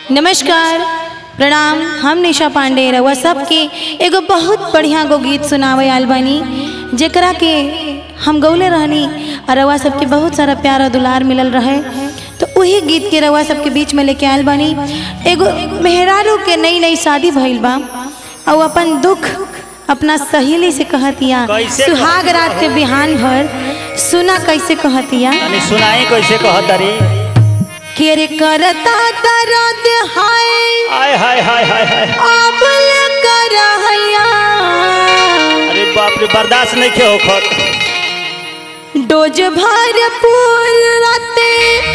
नमस्कार प्रणाम हम निशा पांडे रउआ सबके एगो बहुत बढ़िया गो गीत सुनावे आल बानी जेकरा के हम गौले रहनी और रउआ सबके बहुत सारा प्यार और दुलार मिलल रहे तो वही गीत के रउआ सबके बीच में लेके आयल बानी एगो मेहरारू के नई नई शादी भइल बा और अपन दुख अपना सहेली से कहतिया कैसे सुहाग रात के बिहान भर सुना कैसे कहतिया तनी सुनाई कैसे कहत तारी के रे करता दर्द हाय आय हाय हाय हाय हाय आबल करहैया अरे बाप रे बर्दाश्त नहीं के होखत डोज भरपूर राते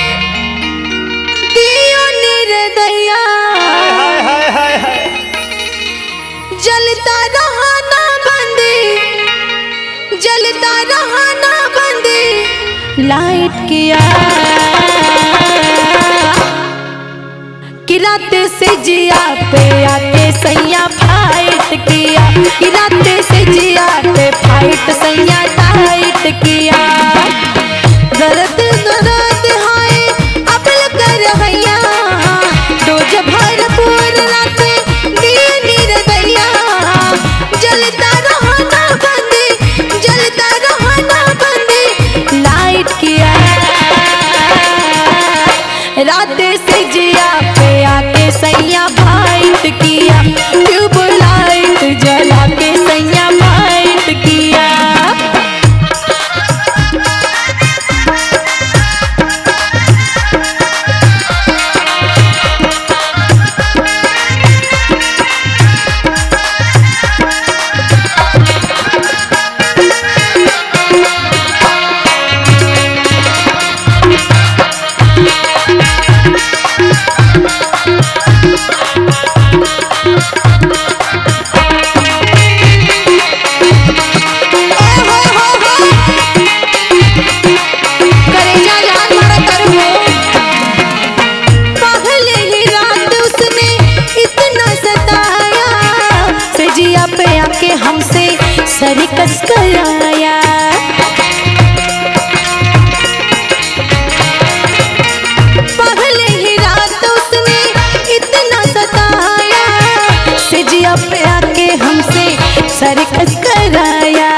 दियो निर्दया हाय हाय हाय हाय जलता रहना बंदी जलता रहना बंदी लाइट किया कि रात से जिया पे आके सैया फाइट किया कि रात से जिया पे फाइट सैया टाइट किया दर्द दर्द हाय अबल कर हैया डोज भरपूर रात दिए निर्दया जलता रहना बंदी जलता रहना बंदी लाइट किया रात से जिया पे आके सैया फाइट किया ट्यूब लाइट जला के सैया फाइट किया करेजा जान मारा करो पहले ही रात उसने इतना सताया सजिया पे आके हमसे सरिकस कराया पहले ही रात उसने इतना सताया सजिया पे आके हमसे सरिकस कराया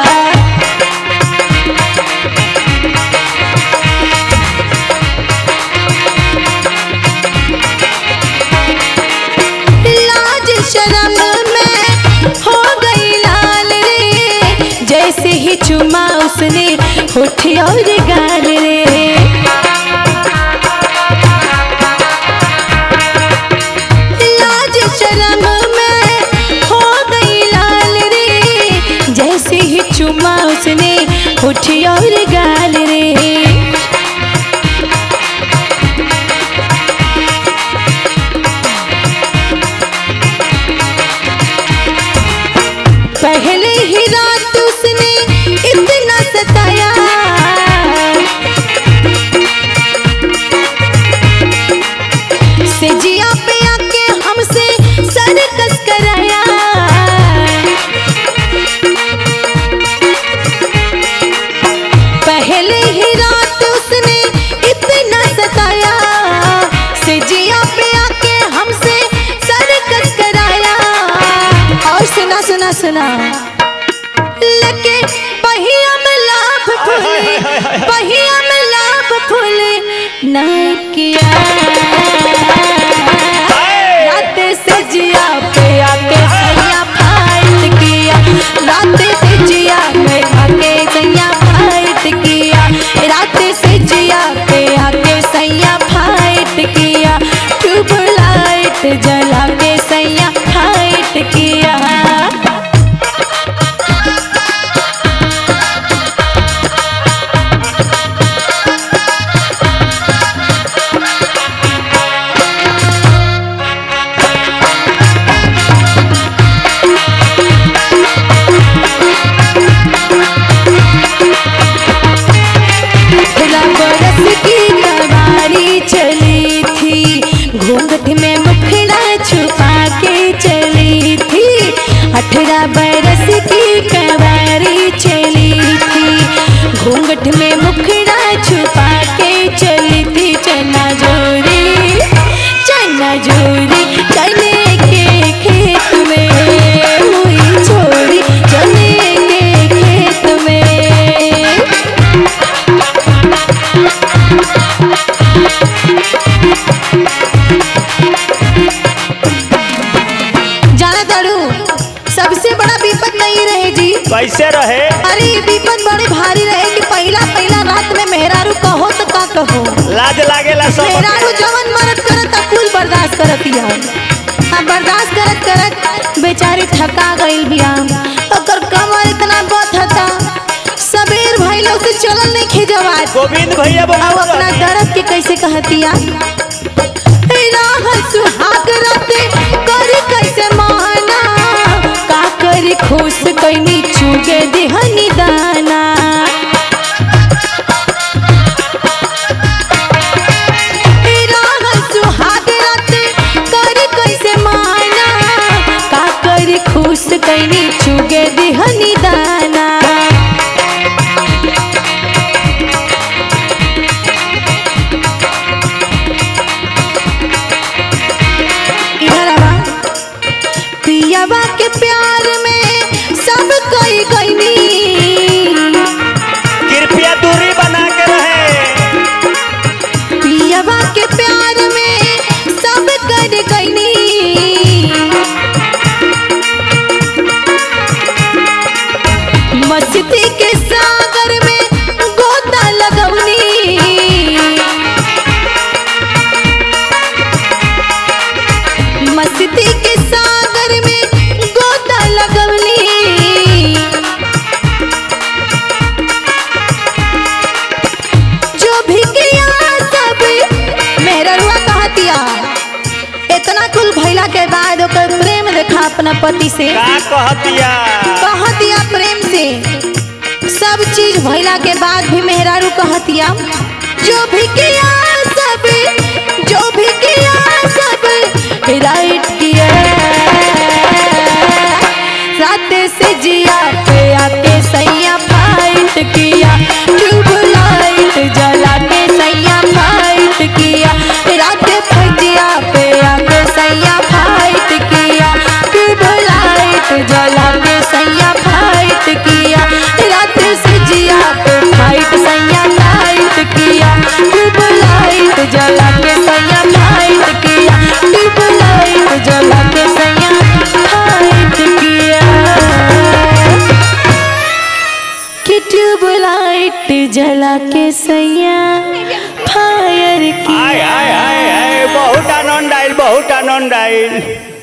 लाज शर्म में हो गई लाल रे जैसे ही चुमा उसने होठ और गाल रे लाज शर्म में हो गई लाल रे जैसे ही चुमा उसने होठ और गाल रे पहले ही रात उसने इतना सताया से जिया पे आके हमसे सरकस कराया पहले ही रात उसने इतना सताया से जिया पे आके हमसे सरकस कराया और सुना सुना सुना लगे पहिया में लाभ फूले पहिया में लाभ फूले ना किया रात से जिया पे आके सैया फाइट किया रात से जिया पे आके सैया फाइट किया रात से जिया पे आके सैया फाइट किया ट्यूब लाइट जला के सैया फाइट किया कैसे रहे अरे ई विपद बड़ी भारी रहे कि पहला पहला रात में मेहरारू कहो तो का कहो लाज लागेला सब मेहरारू जवन मरद करत आ कुल बर्दाश्त करत या आ बर्दाश्त करत करत बेचारी थका गइल बिया ओकर कमर इतना बथता सबेर भइलो से चलल नहीं खिजवात गोविंद भैया अब बोला अपना दर्द के कैसे कहतिया राह सुहाग राते करी कैसे माना का करी खुश कैनी चुगे दिहनी दाना राह सुहाग राते करी कैसे माना का करी खुश कैनी चुगे दिहनी दाना इधर आवा पियावा के प्यार में सब कोई गईनी कृपया दूरी बना के रहे पियावा के प्यार में सब कर गईनी मस्ती के सागर में गोता लगवनी मस्ती के सागर में गोता लगवली जो भी किया सब मेरा रुआ कहतिया इतना कुल भैला के बाद ओकर प्रेम देखा अपना पति से का कहतिया कहतिया प्रेम से सब चीज भैला के बाद भी मेहरारू कहतिया जो भी किया सब जो भी किया सब राइट किया रात से जिया पे आके सैया फाइट किया ट्यूब लाइट जला के सैया फाइट किया रात फजिया पे आके सैया फाइट किया ट्यूब लाइट जला के सैया फाइट किया रात से जिया पे फाइट सैया फाइट किया ट्यूब लाइट जला के सैया फाइट किया ट्यूब लाइट जला के सैया फाइट किया कि ट्यूब लाइट जला के सैया फायर किया आय आय आय आय बहुत आनंद आयल बहुत आनंद आयल